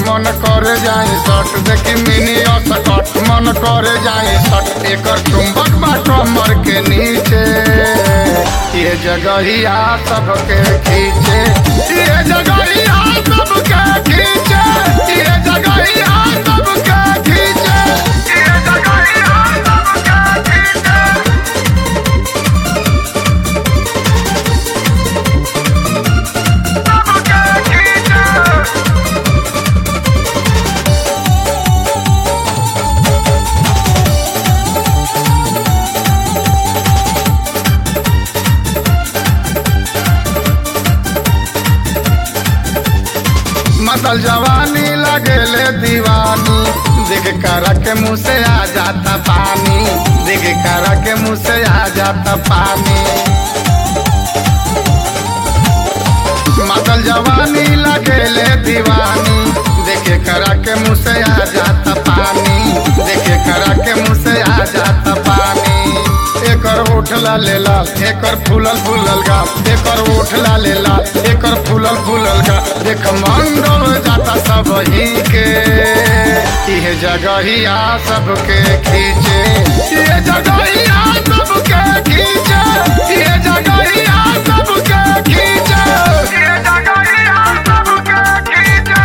मन करे जाए सट देखी मिनी सकट मन करे जाए सट एकर चुंबक बा कमर के नीचे ये जगहिया सबके खींचे ये जगहिया सबके खींचे ये जगहिया सबके खींचे ये जगहिया सबके खींचे सबके खींचे मतल जवानी लगेले दीवानी देख कर के मुँह से आ जाता पानी देख कर के मुँह से आ जाता पानी मतल जवानी लगेले दीवानी देखे कर के मुँह से आ जाता पानी देखे कर के मुँह से आ जाता पानी एकर उठला लेला एकर फूलल फूलल गा एकर उठला लेला एकर फूलल फूलल गा देख मंडल जाता सब ही के ये जगहिया सबके खींचे ये जगहिया सबके खींचे ये जगहिया सबके खींचे ये जगहिया सबके खींचे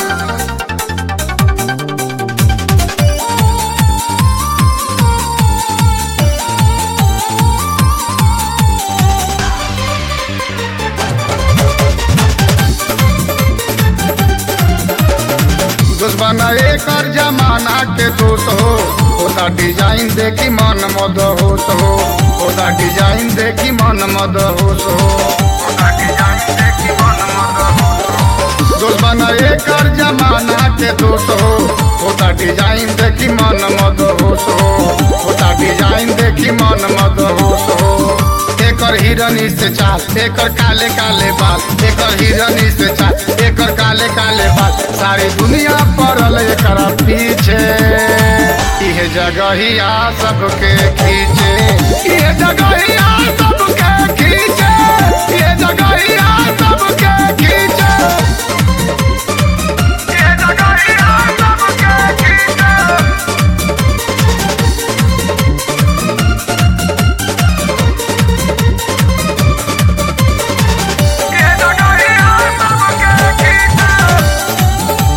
दुश्मन एकर जमाना के दोस्त हो ओदा डिजाइन देखी मन मद होश हो ओदा डिजाइन देखी मन मद होश हो ओदा डिजाइन देखी मन मद होश हो दुश्मन एकर जमाना के दोस्त हो ओदा डिजाइन देखी मन मद होश हो ओदा डिजाइन देखी मन मद होश हो एकर हिरनी से चाल एकर काले काले बाल एकर हिरनी से चाल एकर काले काले बाल सारी दुनिया पड़ल एकर पीछे इहे जगहिया सबके खींचे इहे जगहिया सबके खींचे इहे जगहिया सबके खींचे इहे जगहिया सबके खींचे ये जगहिया सबके खींचे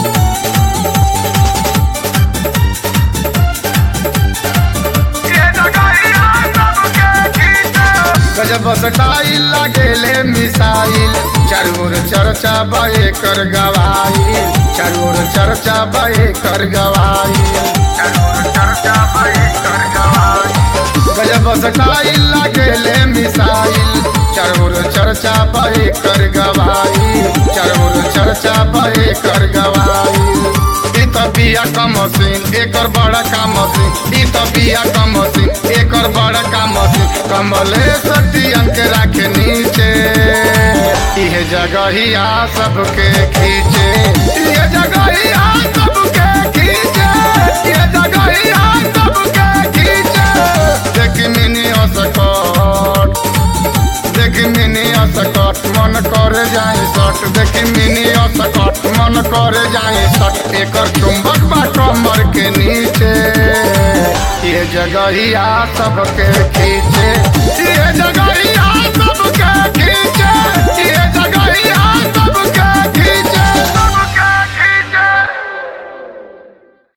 गजब स्टाइल लगेले मिसाइल चारोर चर्चा बे कर गवाइल चारोर चर्चा बे कर गवाइल चारोर चर्चा बे कर गवाइल गजब स्टाइल लगेले मिसाइल चारोर चर्चा बे कर गवाइल चारोर चर्चा बे कर गवाइल ई त बिया का मशीन एकर बड़ा का मशीन ई त बिया का मशीन एकर बड़ा का मशीन कमले सटियन के राखे नीचे इहे जगहिया सबके खींचे इहे जगहिया सबके खींचे इहे जगहिया सबके खींचे देख मिनी असकट देखी मिनी असकट मन करे जाए सट देखी मिनी असकट मन करे जाए सट एकर चुंबक बा कमर के नीचे ये जगहिया सबके खींचे ये जगह